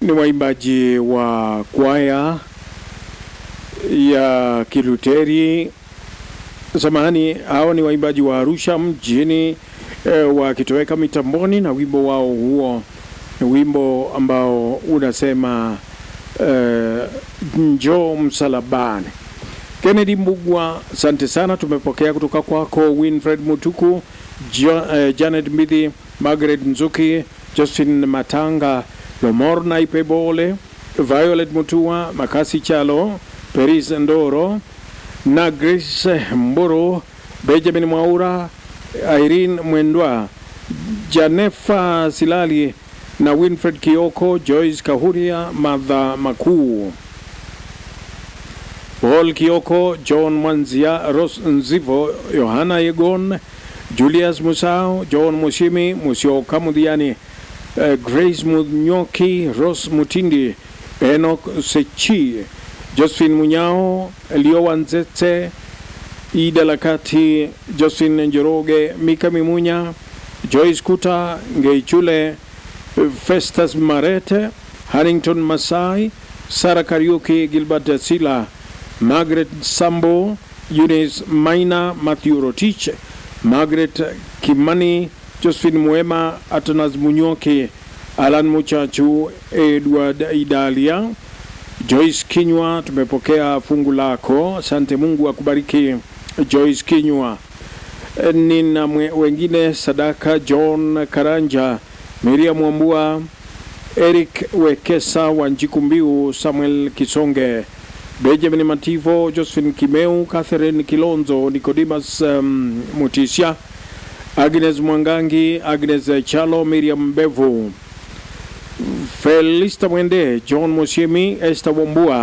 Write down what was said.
ni waimbaji wa kwaya ya Kiluteri. Samahani, hao ni waimbaji wa Arusha mjini e, wakitoweka mitamboni na wimbo wao huo ni wimbo ambao unasema e, njoo msalabani. Kennedy Mbugwa, asante sana. Tumepokea kutoka kwako Winfred Mutuku, jo, eh, Janet Mbithi, Margaret Nzuki, Justin Matanga, Lomor Naipebole, Violet Mutua, Makasi Chalo, Peris Ndoro na Grace Mburu, Benjamin Mwaura, Irene Mwendwa, Janefa Silali na Winfred Kioko, Joyce Kahuria, Madha Makuu. Paul Kioko, John Mwanzia, Ros Nzivo, Yohana Yegon, Julius Musao, John Mushimi, Musio Kamudhiani, uh, Grace Munyoki, Ros Mutindi, Enoch Sechi, Josephine Munyao, Elio Wanzete, Ida Lakati, Josephine Njoroge, Mika Mimunya, Joyce Kuta, Ngeichule, Festus Marete, Harrington Masai, Sara Kariuki, Gilbert Sila, Margaret Sambo, Eunice Maina, Matthew Rotich, Margaret Kimani, Josephine Mwema, Atanas Munyoki, Alan Muchachu, Edward Idalia, Joyce Kinywa, tumepokea fungu lako. Asante, Mungu akubariki Joyce Kinywa. E, Nina mwe- wengine Sadaka John Karanja, Miriam Wambua, Eric Wekesa, Wanjiku Mbiu, Samuel Kisonge, Benjamin Mativo, Josephine Kimeu, Catherine Kilonzo, Nicodemus um, Mutisha, Agnes Mwangangi, Agnes Chalo, Miriam Bevu, Felista Mwende, John Musiemi, Esther Wambua,